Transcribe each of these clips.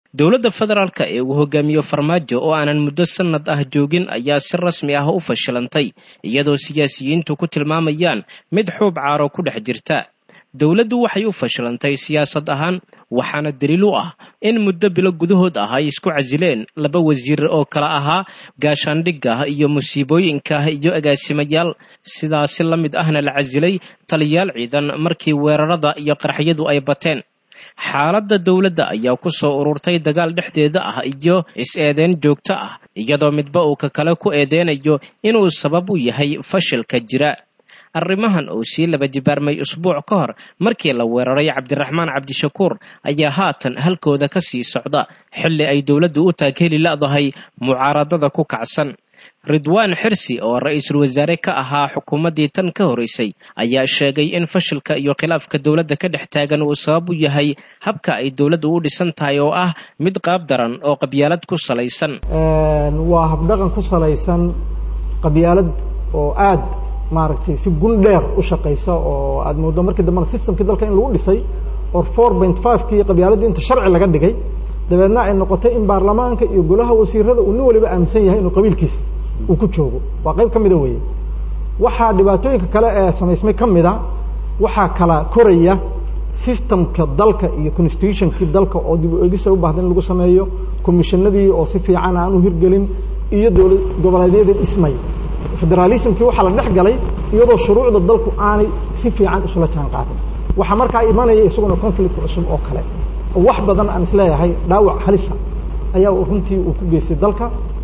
dowladda federaalka ee uu hogaamiyo farmaajo oo aanan muddo sanad ah joogin ayaa si rasmi ah u fashilantay iyadoo siyaasiyiintu ku tilmaamayaan mid xuub caaro ku dhex jirta dowladdu waxay u fashilantay siyaasad ahaan waxaana daliil u ah in muddo bilo gudahood ah ay isku casileen laba wasiir oo kala ahaa gaashaandhigga iyo musiibooyinka iyo agaasimayaal sidaasi la mid ahna la casilay taliyaal ciidan markii weerarada iyo qarxiyadu ay bateen xaaladda dowladda ayaa ku soo ururtay dagaal dhexdeeda ah iyo is-eedeyn joogto ah iyadoo midba uu ka kale ku eedeynayo inuu sabab u yahay fashilka jira arrimahan oo sii laba jibaarmay usbuuc ka hor markii la weeraray cabdiraxmaan cabdishakuur ayaa haatan halkooda ka sii socda xilli ay dowladdu u taagheli la'dahay mucaaradada ku kacsan ridwaan xirsi oo ra-iisul wasaare ka ahaa xukuumaddii tan ka horeysay ayaa sheegay in fashilka iyo khilaafka dowladda ka dhex taagan uu sabab u yahay habka ay dowladdu u dhisan tahay oo ah mid qaab daran oo qabyaalad ku salaysan waa habdhaqan ku salaysan qabyaalad oo aad maaragtay si gun dheer u shaqaysa oo aad moodo markii dambena systemkii dalka in lagu dhisay oo four point five kii qabyaaladii inta sharci laga dhigay dabeedna ay noqotay in baarlamaanka iyo golaha wasiirada uu nin waliba aaminsan yahay inuu qabiilkiisa uu ku joogo waa qayb ka mida weeye waxaa dhibaatooyinka kale ee samaysmay ka mida waxaa kala koraya systemka dalka iyo constitutionkii dalka oo dib u egisa u baahda in lagu sameeyo commissionadii oo si fiican aan u hirgelin iyo dowlad goboleedyadii dhismay federalismkii waxaa la dhex galay iyadoo shuruucda dalku aanay si fiican isula jaan qaadin waxaa markaa imanaya isaguna conflict cusub oo kale oo wax badan aan isleeyahay dhaawac halisa ayaa runtii uu ku geystay dalka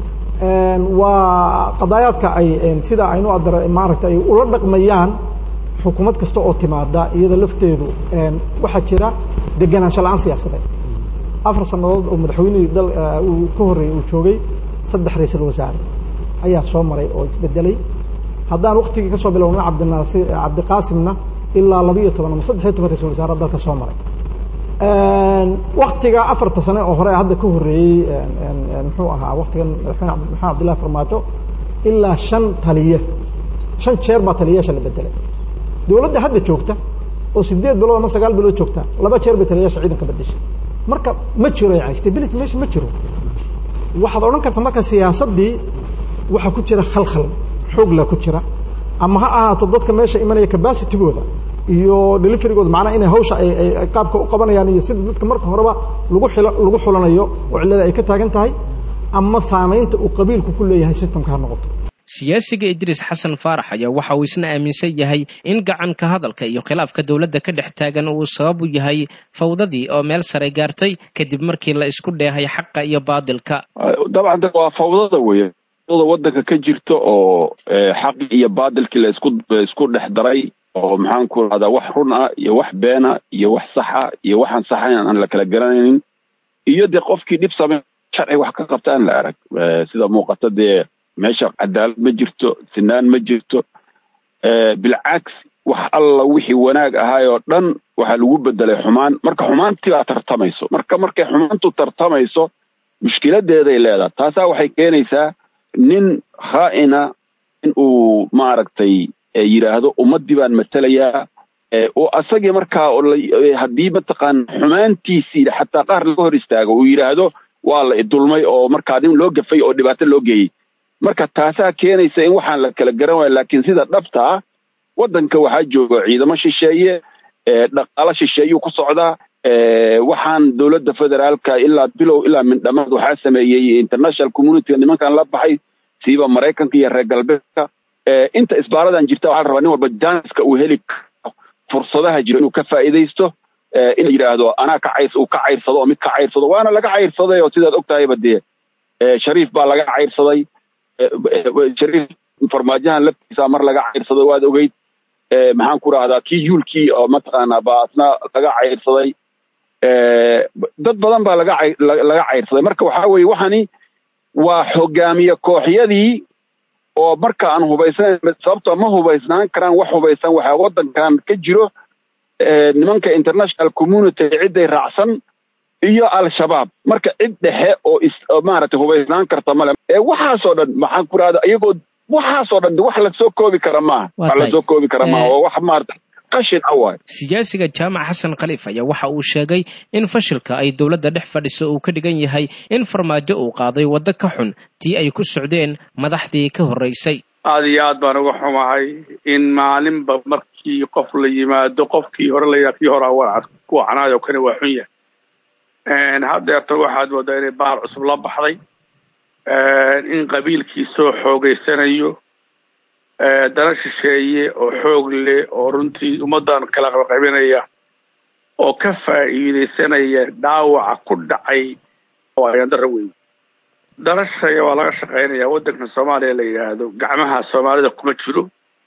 waa qadaayaadka ay sida aynu adar maaragtay ay ula dhaqmayaan xukuumad kasta oo timaada iyada lafteedu waxaa jira degenaansho la-aan siyaasadeed afar sanadood oo madaxweynihii dal uu ka horreeyey uu joogay saddex ra-iisul wasaare ayaa soo maray oo isbedelay haddaan waktigii kasoo bilowna cabdinaasi cabdiqaasimna ilaa laba iyo toban ama saddex iyo toban ra-isul wasaare dalka soo maray waktiga afarta sane oo hore hadda ka horreeyey muxuu ahaa waktigan madaxweyne maxamed abdillahi farmaajo ilaa shan taliye shan jeer baa taliyayaasha la bedelay dowladda hadda joogta oo sideed bilood ama sagaal bilood joogta laba jeer bay taliyayaasha ciidanka bedeshay marka ma jiro yani stability meesha ma jiro waxaad odhan karta marka siyaasaddii waxaa ku jira khalkhal xoogla ku jira ama ha ahaato dadka meesha imanaya capacitygooda iyo deliverygooda macnaha inay hawsha ay qaabka u qabanayaan iyo sida dadka marka horeba lagu xilo lagu xulanayo oo cillada ay ka taagan tahay ama saamaynta uu qabiilku ku leeyahay systemka ha noqoto siyaasiga idriis xasan faarax ayaa waxa uu isna aaminsan yahay in gacanka hadalka iyo khilaafka dowladda ka dhex taagan uu sabab u yahay fawdadii oo meel sare gaartay kadib markii la isku dheehay xaqa iyo baadilka dabcan waa fawdada weeye waddanka ka jirta oo xaqi iyo baadilkii la isku isku dhex daray oo maxaan ku rahdaa wax run ah iyo wax beena iyo wax saxa iyo waxaan saxayn aan la kala garanaynin iyo dee qofkii dhib samey sharci wax ka qabta aan la arag sida muuqata dee meesha cadaalad ma jirto sinaan ma jirto bilcaks wax alla wixii wanaag ahaay oo dhan waxaa lagu bedelay xumaan marka xumaantii baa tartamayso marka markay xumaantu tartamayso mushkiladeeday leedahay taasaa waxay keenaysaa nin khaa'ina in uu maaragtay yidhaahdo ummaddii baan matelayaa oo asagii markaa haddii mataqaana xumaantiisii xataa qaar laga hor istaago uu yidhaahdo waa la idulmay oo markaa nin loo gafay oo dhibaato loo geeyey marka taasaa keenaysa in waxaan la kala garan waaya laakiin sida dhabta ah waddanka waxaa jooga ciidamo shisheeye dhaqaalo shisheeyuu ku socdaa waxaan dowladda federaalka ilaa bilow ilaa mindhamaad waxaa sameeyey international communityga nimankan la baxay siiba maraykanka iyo reer galbeedka inta isbaaradan jirta waxaa la rabaa nin walba janska uu heli karo fursadaha jiro inuu ka faa'iidaysto in la yidhaahdo anaa ka cayr uu ka cayrsado oo mid ka cayrsado waana laga cayrsaday oo sidaad og tahayba dee shariif baa laga cayrsaday shariif farmaajahan laftiisa mar laga cayrsaday waad ogeyd maxaan ku rahdaa kii yuulkii oo mataqaanaa baa asna laga cayrsaday dad badan baa laga laga cayrsaday marka waxaa weeye waxani waa hogaamiye kooxyadii oo marka aan hubaysnayn sababtoo ma hubaysnaan karaan wax hubaysan waxaa waddankan ka jiro nimanka international community cidday raacsan iyo al-shabaab marka cid dhexe oo is maaragtay hubaysnaan karta male ee waxaasoo dhan maxaan ku rahda iyagoo waxaasoo dhan wax lasoo koobi kara maaha wax lasoo koobi kara maaha oo wax maarata qashin a waay siyaasiga jaamac xasan khaliif ayaa waxa uu sheegay in fashilka ay dowladda dhex fadhiso uu ka dhigan yahay in farmaajo uu qaaday waddo ka xun tii ay ku socdeen madaxdii ka horraysay aada iyo aad baan uga xumahay in maalinba markii qof la yimaado qofkii hore la yidhaha kii hore awaa kuwa canaayoo kani waa xun yahay haddeerta waxaad moodaa inay bahal cusub la baxday in qabiilkii soo xoogeysanayo dana shisheeye oo xoog leh oo runtii ummaddan kala qabaqabinaya oo ka faa'iideysanaya dhaawaca ku dhacay oo ayaan daro weyn darashaya waa laga shaqeynaya waddankan soomaaliya la yidhaahdo gacmaha soomaalida kuma jiro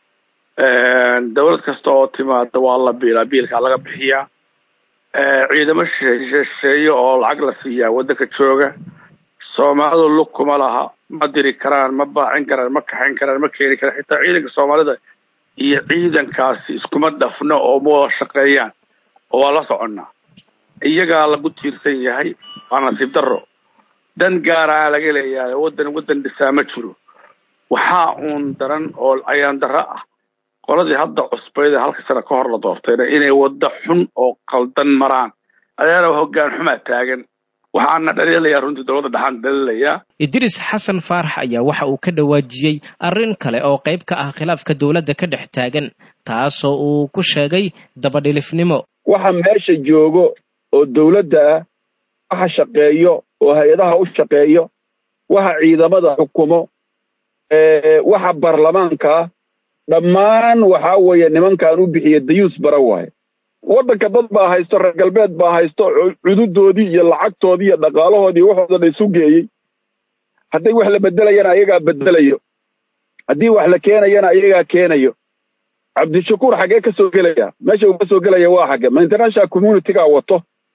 dawlad kasta oo timaada waa la biilaa biilkaa laga bixiyaa ciidamo shisheeye oo lacag la siiyaa waddanka jooga soomaalidu lug kuma laha ma diri karaan ma baacin karaan ma kaxayn karaan ma keeni karaan xitaa ciidanka soomaalida iyo ciidankaasi iskuma dhafno oo ma wada shaqeeyaan oo waa la soconnaa iyagaa lagu tiirsan yahay waa nasiib darro dan gaaraa laga leeyahay waddan waddan dhisaa ma jiro waxaa uun daran oo ayaan darro ah qoladii hadda cusbayda halka sano ka hor la doortayna inay waddo xun oo qaldan maraan adeena hoggaan xumaa taagan waxaana dhaliilayaa runtii dowladda dhaxaan dhaliilayaa idriis xasan faarax ayaa waxa uu ka dhawaajiyey arrin kale oo qayb ka ah khilaafka dowladda ka dhex taagan taasoo uu ku sheegay dabadhilifnimo waxa meesha joogo oo dowladda ah waxa shaqeeyo oo hay-adaha u shaqeeyo waxa ciidamada xukumo waxa baarlamaanka ah dhammaan waxaa weeye nimankaan u bixiya dayuus bara waaye waddanka dad baa haysto reer galbeed baa haysto cududoodii iyo lacagtoodii iyo dhaqaalahoodii waxooda dhan isu geeyey hadday wax la bedelayana ayagaa bedelayo haddii wax la keenayana ayagaa keenayo cabdishakuur xaggee ka soo gelaya meesha uu ka soo gelaya waa xagge ma international communitygaa wato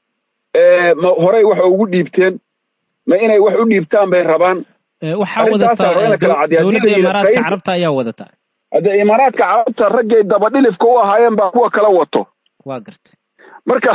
ma horey wax ugu dhiibteen ma inay wax u dhiibtaan bay rabaan waxaa wadataa dowladda imaaraadka carabta ayaa wadataa haddee imaaraadka carabta raggay dabadhilifka u ahaayeen baa kuwa kala wato waa gartay marka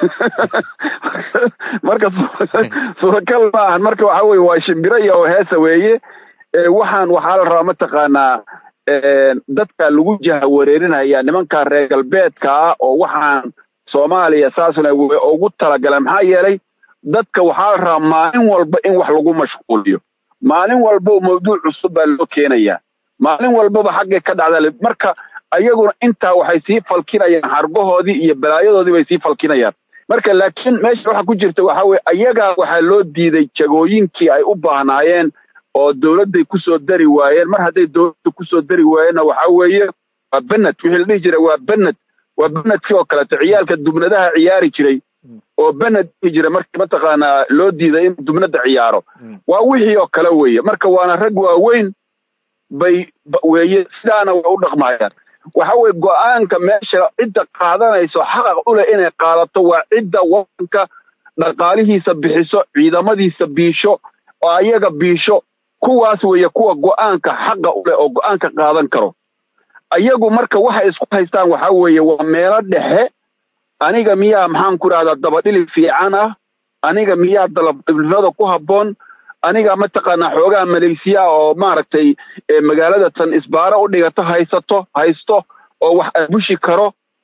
marka suuragal ma ahan marka waxa weye waa shimbiro iyo heesa weeye waxaan waxaa la rabaa mataqaanaa dadka lagu jaha wareerinaya nimanka reer galbeedka ah oo waxaan soomaaliya saasna ugu talagaleen maxaa yeelay dadka waxaa la rabaa maalin walba in wax lagu mashquuliyo maalin walba mawduuc cusub baa loo keenayaa maalin walbaba xaggay ka dhacda marka ayaguna intaa waxay sii falkinayaan xargahoodii iyo balaayadoodii bay sii falkinayaan marka laakiin meesha waxa ku jirta waxaa weye ayagaa waxaa loo diiday jagooyinkii ay u baahnaayeen oo dowladday kusoo dari waayeen mar hadday dowladda kusoo dari waayeenna waxaa weeye waa bened wixii la dhihi jiray waa bened waa benedkii oo kaleeto ciyaalka dubnadaha ciyaari jiray oo bened dhihi jiray markii mataqaanaa loo diiday in dubnada ciyaaro waa wixii oo kale weeye marka waana rag waaweyn bay weeye sidaana way u dhaqmayaan waxa weye go-aanka meesha cidda qaadanayso xaqaq u leh inay qaadato waa cidda wadanka dhaqaalihiisa bixiso ciidamadiisa biisho oo ayaga biisho kuwaas weeye kuwa go-aanka xaqa u leh oo go-aanka qaadan karo ayagu marka waxay isku haystaan waxaa weeye waa meelo dhexe aniga miyaa maxaan ku idhahdaa dabadhili fiican ah aniga miyaa dalabnimada ku habboon aniga mataqaanaa xoogaha maleysiya oo maaragtay magaalada tan isbaaro u dhigato haysato haysto oo wax abushi karo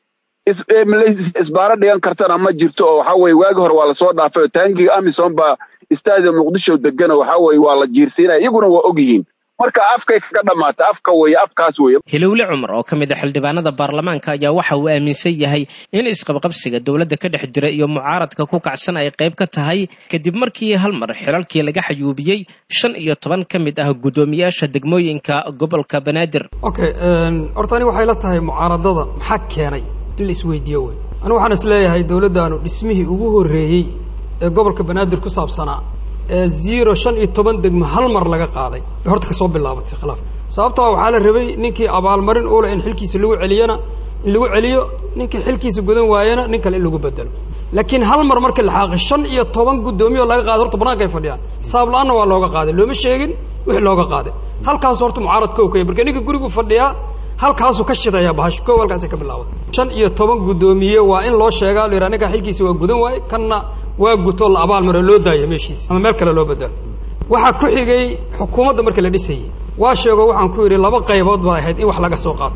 isbaaro dhigan kartana ma jirto oo waxaa weye waagi hore waa lasoo dhaafay oo taangiga amisom baa istaadium muqdisho degan oo waxaa weye waa la jiirsiinaya iyaguna waa og yihiin marka afkay kaga dhamaata afka weeye afkaas weeye hilowle cumar oo ka mid a xildhibaanada baarlamaanka ayaa waxa uu aaminsan yahay in isqabqabsiga dowladda ka dhex jira iyo mucaaradka ku kacsan ay qayb ka tahay kadib markii hal mar xilalkii laga xayuubiyey shan iyo toban ka mid ah guddoomiyaasha degmooyinka gobolka banaadir okay horta ani waxay la tahay mucaaradada maxaa keenay in la isweydiiyo wey anigu waxaan is leeyahay dowladdaanu dhismihii ugu horreeyey ee gobolka banaadir ku saabsanaa ee zero shan iyo toban degmo hal mar laga qaaday bay horta kasoo bilaabatay khilaaf sababtoo waxaa la rabay ninkii abaalmarin ule in xilkiisa lagu celiyana in lagu celiyo ninkii xilkiisa gudan waayana nin kale in lagu bedelo laakiin hal mar markii la xaaqay shan iyo toban guddoomiye oo laga qaaday horta banaanka ay fadhiyaan hisaab la-aanna waa looga qaaday looma sheegin wixii looga qaaday halkaasu horta mucaarad kow kaya marka ninka gurigu fadhiyaa halkaasuu ka shidaya bahash kow halkaasay ka bilaabatay shan iyo toban guddoomiye waa in loo sheegaa la yidhaha ninkaa xilkiisa waa gudan waaye kanna waa guto la abaal maro loo daaya meeshiisa ama meel kale loo bedelo waxaa ku xigay xukuumadda marka la dhisayey waa sheego waxaan ku yidhi laba qaybood baa ahayd in wax laga soo qaato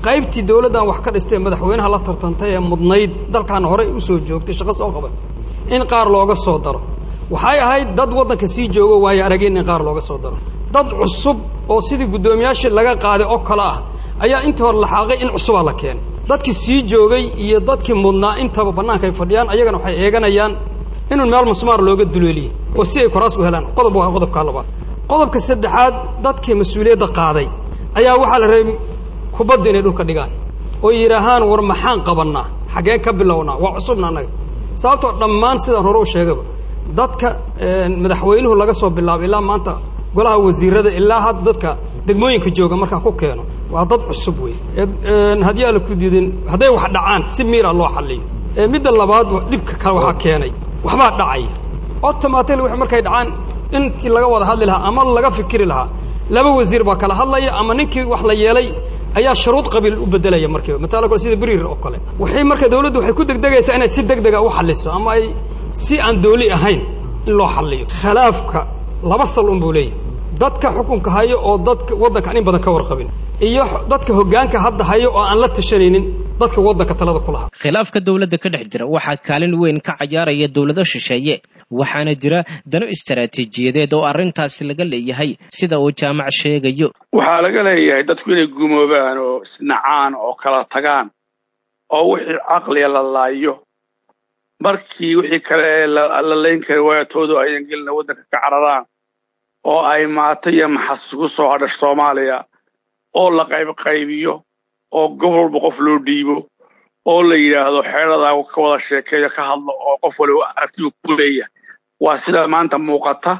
qaybtii dawladdan wax ka dhistay madaxweynaha la tartantay ee mudnayd dalkan horey usoo joogtay shaqo soo qabatay in qaar looga soo daro waxay ahayd dad waddanka sii joogo waayo arageen in qaar looga soo daro dad cusub oo sidii guddoomiyaashii laga qaaday oo kale ah ayaa inta hor laxaaqay in cusubaa la keenay dadkii sii joogay iyo dadkii mudnaa intaba bannaanka ay fadhiyaan ayagana waxay eeganayaan inuu meel musmaar looga duleeliye oo si ay koraas u helaan qodob waa qodobka labaad qodobka saddexaad dadkii mas-uuliyadda qaaday ayaa waxaa la rabay kubadda inay dhulka dhigaan oo yidhaahaan war maxaan qabannaa xaggeen ka bilownaa waa cusubna annaga sababtoo dhammaan sidaan hore u sheegaba dadka madaxweynuhu laga soo bilaabo ilaa maanta golaha wasiirada ilaa hadda dadka degmooyinka jooga markaan ku keeno waa dad cusub wey haddii aan la ku diidin hadday wax dhacaan si miira loo xalliyo midda labaad dhibka kale waxaa keenay waxbaa dhacaya automatically wax markay dhacaan intii laga wada hadli lahaa ama laga fikiri lahaa laba wasiir baa kala hadlaya ama ninkii wax la yeelay ayaa shuruud qabiil u bedelaya markiiba matala kale sida beriir oo kale waxay marka dawladdu waxay ku degdegaysaa inay si degdega u xalliso ama ay si aan dooli ahayn in loo xalliyo khilaafka laba sal un buu leeyahay dadka xukunka hayo oo dadka waddanka in badan ka warqabin iyo dadka hoggaanka hadda hayo oo aan la tashanaynin dadka waddanka talada ku lahaa khilaafka dawladda ka dhex jira waxaa kaalin weyn ka cayaaraya dawlado shisheeye waxaana jira dano istaraatiijiyadeed oo arrintaasi laga leeyahay sida uu jaamac sheegayo waxaa laga leeyahay dadku inay gumoobaan oo isnacaan oo kala tagaan oo wixii caqliga la laayo markii wixii kale ee la layn kara waayatoodu ayan gelina waddanka ka cararaan oo ay maato iyo maxas ku soo hadhash soomaaliya oo la qaybqaybiyo oo gobol walba qof loo dhiibo oo la yidhaahdo xeeradaa ka wada sheekeeyo ka hadlo oo qof waliba artigu ku leeyahay waa sida maanta muuqata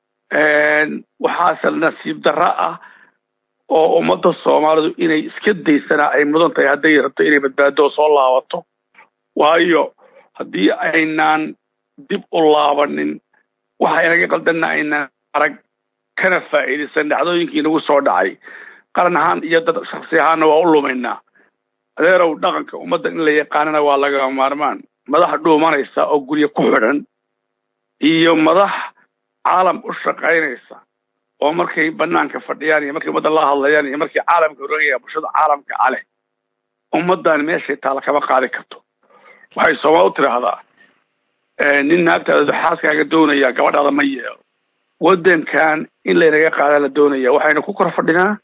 waxaase nasiib darro ah oo ummadda soomaalidu inay iska daysanaa ay mudan tahay hadday rabto inay badbaado soo laabato waayo haddii aynaan dib u laabanin waxa inaga qaldanna aynaan arag kana faa'iidaysan dhacdooyinkii nagu soo dhacay qaran ahaan iyo dad shaksi ahaanna waa u lumaynaa adeerow dhaqanka ummadda in la yaqaanana waa lagama maarmaan madax dhuumanaysa oo guryo ku xidhan iyo madax caalam u shaqaynaysa oo markay banaanka fadhiyaan iyo markay ummadda la hadlayaan iyo markay caalamka horogaya bulshada caalamka caleh ummaddan meeshay taala kama qaadi karto waxay soomaal u tidhaahdaa nin naagtaada xaaskaaga doonaya gabadhaada ma yeelo waddankan in laynaga qaada la doonaya waxaynu ku kor fadhinaa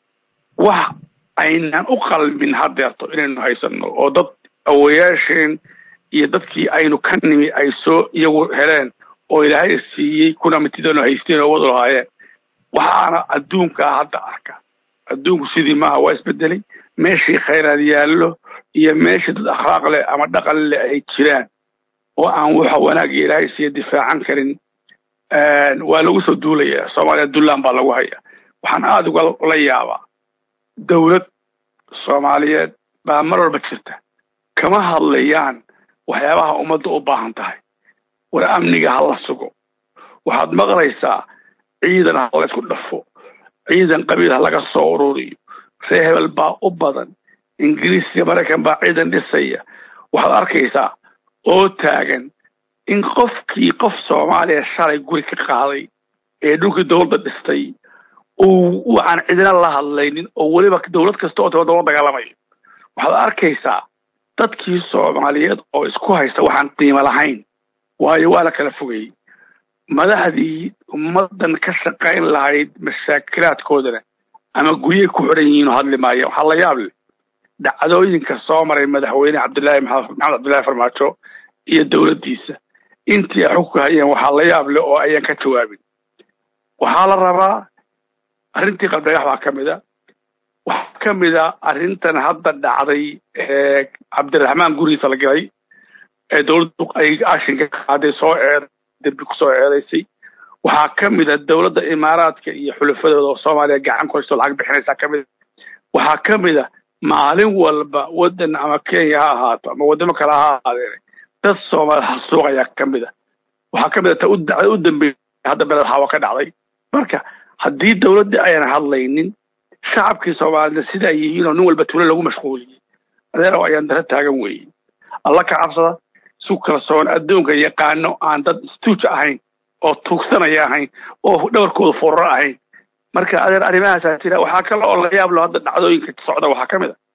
wax aynaan u qalmin hadeerto inaynu haysano oo dad awayaasheen iyo dadkii aynu ka nimi ay soo iyagu heleen oo ilaahay siiyey kuna mitidoonu haysteen oo wadu lahaayeen waxaana adduunkaa hadda arka adduunku sidii maaha waa isbedelay meeshii khayraad yaallo iyo meeshii dad akhlaaq leh ama dhaqan leh ay jiraan oo aan waxa wanaagga ilaahay siiya difaacan karin waa lagu soo duulaya soomaaliya dullaan baa lagu haya waxaan aada uga la yaabaa dawlad soomaaliyeed baa mar walba jirta kama hadlayaan waxyaabaha ummadda u baahan tahay war amniga ha la sugo waxaad maqlaysaa ciidan ha la isku dhafo ciidan qabiil ha laga soo ururiyo ree hebel baa u badan ingiriis iyo maraykan baa ciidan dhisaya waxaad arkaysaa oo taagan in qofkii qof soomaaliya shalay guri ka qaaday ee dhulkii dawladda dhistay uu aan cidina la hadlaynin oo weliba dawlad kasta oo tabadaba dagaalamayo waxaad arkaysaa dadkii soomaaliyeed oo isku haysta waxaan qiimo lahayn waayo waa la kala fogayey madaxdii ummaddan ka shaqayn lahayd mashaakilaadkoodana ama guryay ku xidhan yihiin oo hadli maaya waxaa la yaab leh dhacdooyinka soo maray madaxweyne cabdullaahi maxamed cabdullaahi farmaajo iyo dawladdiisa intii ay xugka hayeen waxaa la yaab leh oo ayaan ka jawaabin waxaa la rabaa arrintii qabdhagax baa ka mid a waxaa ka mid a arrintan hadda dhacday ee cabdiraxmaan gurigiisa la galay ee dawladdu ay ashinka qaaday soo eed dembi kusoo eedaysay waxaa ka mid a dawladda imaaraadka iyo xulafadooda oo soomaaliya gacan ku haysto lacag bixinaysaa ka mid a waxaa ka mid a maalin walba waddan ama kenya ha ahaato ama waddamo kale ha ahaadeen dad soomaaliya hasuuq ayaa ka mid a waxaa ka mid a ta u dacda u dambeeyay hadda beled hawa ka dhacday marka haddii dawladdii ayaan hadlaynin shacabkii soomaalida sidaa yihiin oo nin walba tuulo lagu mashquuliyey adeerow ayaan dara taagan weeye alla ka cabsada su kalsoon adduunka yaqaano aan dad istuuj ahayn oo tuugsanaya ahayn oo dhabarkooda furaro ahayn marka adeer arrimahaasaa jira waxaa kale oo la yaab lo hadda dhacdooyinka socda waxaa ka mid a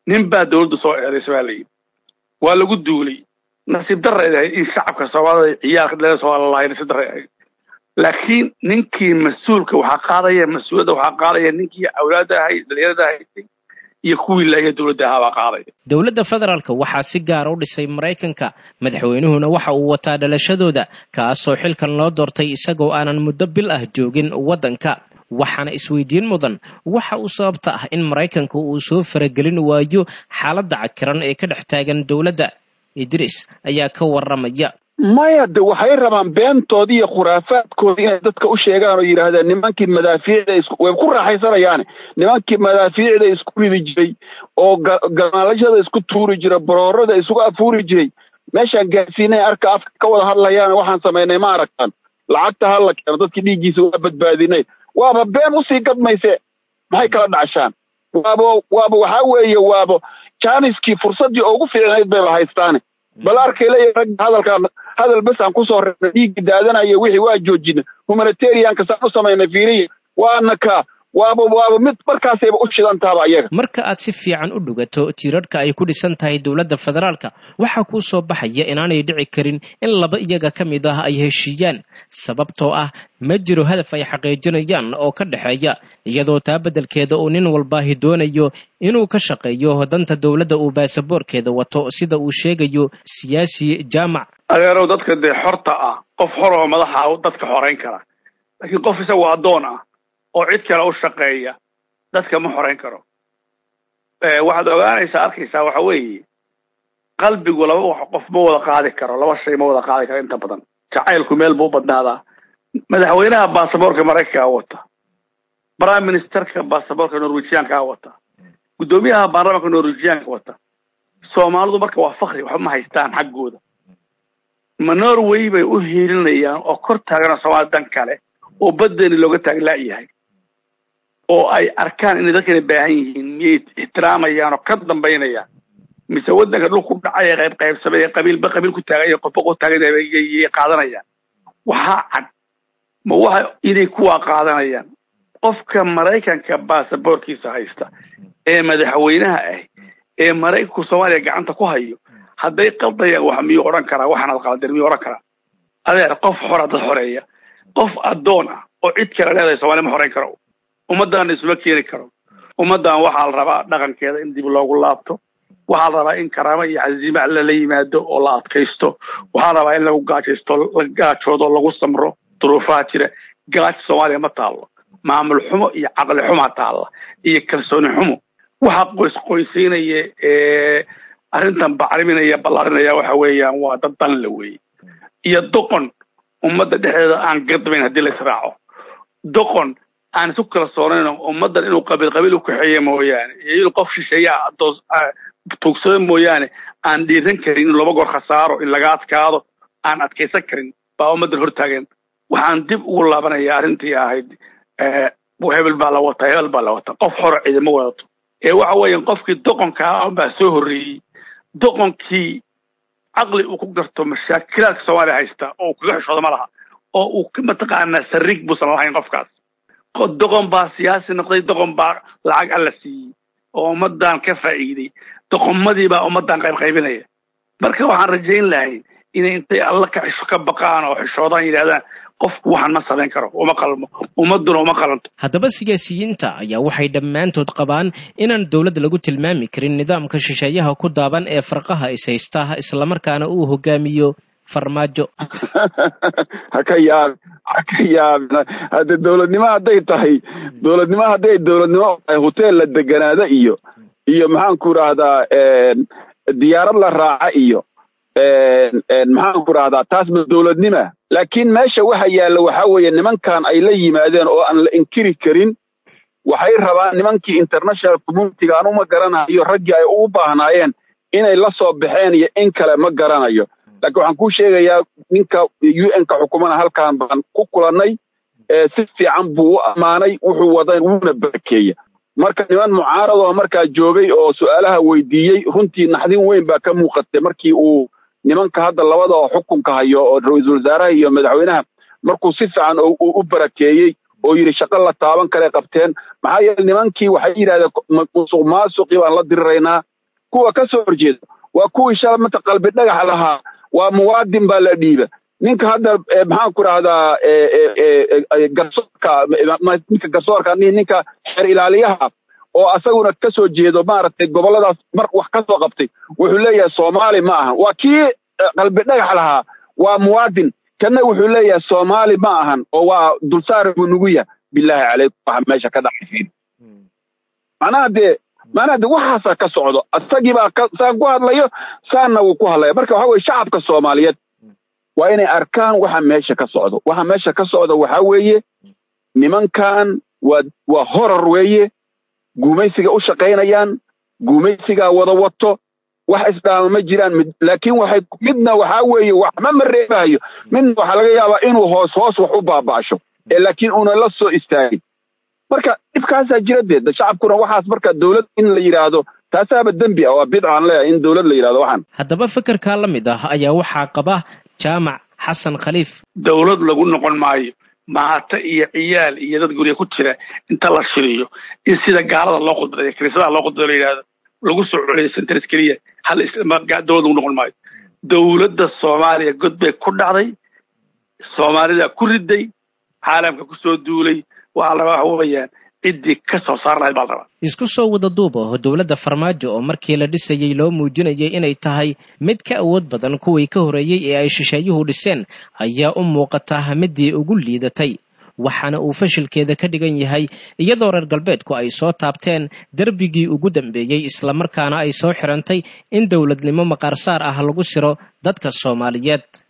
nin baa dawladda soo eedaysa baa layidhi waa lagu duulay nasiib darreed ahayd in shacabka soomaalida ciyaalka dhalees waa lalahay nasiib darre ahayd laakiin ninkii mas-uulka waxaa qaadaya mas-uuliyadda waxaa qaadaya ninkii awlaadda ahayd dhalinyarada ahayd iyo kuwii laaya dowladda ahaa baa qaadaya dowladda federaalka waxaa si gaara u dhisay maraykanka madaxweynuhuna waxa uu wataa dhalashadooda kaasoo xilkan loo doortay isagoo aanan muddo bil ah joogin waddanka waxaana isweydiin mudan waxa uu sababta ah in maraykanka uu soo faragelin waayo xaaladda cakiran ee ka dhex taagan dowladda idris ayaa ka warramaya maya de waxay rabaan beentoodii iyo khuraafaadkoodii inay dadka u sheegaan oo yidhaahdeen nimankii madaafiicda is way ku raaxaysanayaane nimankii madaafiicda isku ridi jiray oo gamaalashada isku tuuri jiray boroorada isugu afuuri jiray meeshaan gaarsiinay arka afka ka wada hadlayaan waxaan samaynay ma aragtaan lacagta ha la keeno dadkii dhiiggiisa waa badbaadinay waaba been usii gadmayse maxay kala dhacshaan waaba waaba waxaa weeye waaba jaaniskii fursaddii ugu fiicnayd bayba haystaane bal arkay leeyahay ragga hadalkaan hadal bes aan kusoo reebnay dhiiggii daadanaya wixii waa joojina humanitarianka saan u samaynay fiiriya waana ka waaba waaba mid markaasayba u shidan tahaba iyaga marka aad si fiican u dhugato tiirarhka ay ku dhisan tahay dowladda federaalka waxaa kuu soo baxaya inaanay dhici karin in laba iyaga ka mid ah ay heshiiyaan sababtoo ah ma jiro hadaf ay xaqiijinayaan oo ka dhexeeya iyadoo taa beddelkeeda uu nin walbaahi doonayo inuu ka shaqeeyo danta dowladda uu baasaboorkeeda wato sida uu sheegayo siyaasi jaamac adeerow dadka dee xorta ah qof xor oo madaxa dadka xoreyn kara laakiin qof isagoo addoon ah oo cid kale u shaqeeya dadka ma xoreyn karo waxaad ogaanaysaa arkaysaa waxa weeye qalbigu laba wax qof ma wada qaadi karo laba shay ma wada qaadi karo inta badan jacaylku meel buu badnaadaa madaxweynaha baasaboorka maraykankaa wata prime ministerka baasaboorka norwegiankaa wata guddoomiyaha baarlamaanka norwegianka wata soomaalidu marka waa fakri waxba ma haystaan xaggooda ma norway bay u hiilinayaan oo kor taagana soomaali dan kale oo badeeni looga taaglaayahay oo ay arkaan inay dadkana baahan yihiin miyay ixtiraamayaan oo ka dambaynayaan mise waddanka dhulku dhacay ee qayb qaybsamay ee qabiilba qabiil ku taagan iyo qofba qof taagan yay qaadanayaan waxaa cad ma waxa inay kuwaa qaadanayaan qofka maraykanka baasaboorkiisa haysta ee madaxweynaha ah ee maraykanku soomaaliya gacanta ku hayo hadday qaldayaan wax miyuu odhan karaa waxaanaad qaldir miyuu odhan karaa adeer qof xora dad xoreeya qof addoon ah oo cid kale leedahay soomaliya ma xoreyn karo ummaddaana isuma keeni karo ummaddan waxaa la rabaa dhaqankeeda in dib loogu laabto waxaa la rabaa in karaamo iyo casiima lala yimaado oo la adkaysto waxaa la rabaa in lagu gaajaysto la gaajoodo lagu samro duruufaha jira gaaja soomaaliya ma taallo maamul xumo iyo caqli xumaa taalla iyo kalsooni xumo waxa qoys qoysaynaya ee arrintan bacriminaya ballaarinaya waxa weeyaan waa dad dan la weeye iyo doqon ummadda dhexdeeda aan gadbayn haddii la israaco doqon aan isu kalsoonayn ummaddan inuu qabiil qabiil u kaxeeya mooyaane iyo inuu qof shisheeya doos tuugsado mooyaane aan dhiiran karin inuu laba goor khasaaro in laga adkaado aan adkaysan karin baa ummaddan hortaagan waxaan dib ugu laabanaya arrintii ahayd hebel baa la wataa hebel baa la wataa qof xoro ciidama wadato ee waxa weeyaan qofkii doqonka ah baa soo horreeyey doqonkii caqli uu ku garto mashaakilaadka soomaaliya haysta oo uu kaga xishoodo ma laha oo uu mataqaanaa sariig buusan lahayn qofkaas doqon baa siyaasi noqday doqon baa lacag alla siiyey oo ummaddan ka faa'iiday doqomadii baa ummaddan qayb qaybinaya marka waxaan rajayn lahay inay intay alla ka xisho ka baqaan oo xishoodaan yidhahdaan qofku waxaan ma samayn karo uma qalmo ummadduna uma qalanto haddaba siyaasiyiinta ayaa waxay dhammaantood qabaan inaan dowladda lagu tilmaami karin nidaamka shisheeyaha ku daaban ee farqaha is haysta islamarkaana uu hogaamiyo farmaajo ha ka yaab ha ka yaabin hadde dowladnimo hadday tahay dowladnimo hadday dowladnimo tahay hoteel la deganaada iyo iyo maxaan ku idhaahdaa diyaarad la raaca iyo maxaan ku idhahdaa taasba dowladnima laakiin meesha waxa yaalla waxaa weeye nimankan ay la yimaadeen oo aan la inkiri karin waxay rabaan nimankii international communityga anu ma garanayo raggii ay ugu baahnaayeen inay la soo baxeen iyo in kale ma garanayo laakiin waxaan kuu sheegayaa ninka u n ka xukumana halkan baan ku kulannay si fiican buu u ammaanay wuxuu waday wuuna barakeeya marka niman mucaaradoo markaa joogay oo su'aalaha weydiiyey runtii naxdin weyn baa ka muuqatay markii uu nimanka hadda labada oo xukunka hayo oo ra-iisul wasaaraha iyo madaxweynaha markuu si fiican u barakeeyey oo yidhi shaqo la taaban kale qabteen maxaa yeele nimankii waxay yidhahdeen musuq maasuqii baan la diriraynaa kuwa ka soo horjeeda waa kuwii shala mata qalbi dhagax lahaa waa muwaadin baa la dhiiba ninka hadda maxaan ku rahdaa garsoorka ninka garsoorka ninka xeer ilaaliyaha oo asaguna ka soo jeedo maaragtay gobolladaas mar wax ka soo qabtay wuxuu leeyahay soomaali ma ahan waa kii qalbi dhagax lahaa waa muwaadin kana wuxuu leeyahay soomaali ma ahan oo waa dulsaar buu nugu yahay bilaahi calaykum waxa meesha ka dhacay macnaha dee macnaha dee waxaasaa ka socdo asagii baa ka saan ku hadlayo saanna wuu ku hadlaya marka waxa weye shacabka soomaaliyeed waa inay arkaan waxa meesha ka socdo waxa meesha ka socda waxaa weeye nimankan waa waa horor weeye guumaysiga u shaqaynayaan guumaysigaa wada wato wax isdhaama ma jiraan laakiin waxay midna waxaa weeye waxma ma reebahayo midna waxaa laga yaabaa inuu hoos hoos wax u baaba'sho ee laakiin una la soo istaagin marka dhibkaasaa jira dee shacabkuna waxaas marka dowlad in la yidhaahdo taasaaba dembi ah waa bidca aan leeyahay in dowlad la yidhahdo waxaan haddaba fikirkaa la mid ah ayaa waxaa qaba jaamac xasan khaliif dowlad lagu noqon maayo maata iyo ciyaal iyo dad gurya ku jira inta la shiriyo in sida gaalada loo khudbadeeyo kiniisadaha loo khudbado la yidhahdo lagu soo celiyo centers keliya hal dowlad lagu noqon maayo dowladda soomaaliya god bay ku dhacday soomaalida ku riday caalamka kusoo duulay waxaa la waxa weeyaan ciddii ka soo saar lahayd baa la rabaa isku soo wada duub oo dowladda farmaajo oo markii la dhisayey loo muujinayay inay tahay mid ka awood badan kuwii ka horreeyey ee ay shisheeyuhu dhiseen ayaa u muuqataa midii ugu liidatay waxaana uu fashilkeeda ka dhigan yahay iyadoo reer galbeedku ay soo taabteen derbigii ugu dambeeyey islamarkaana ay soo xirantay in dowladnimo maqaarsaar ah lagu siro dadka soomaaliyeed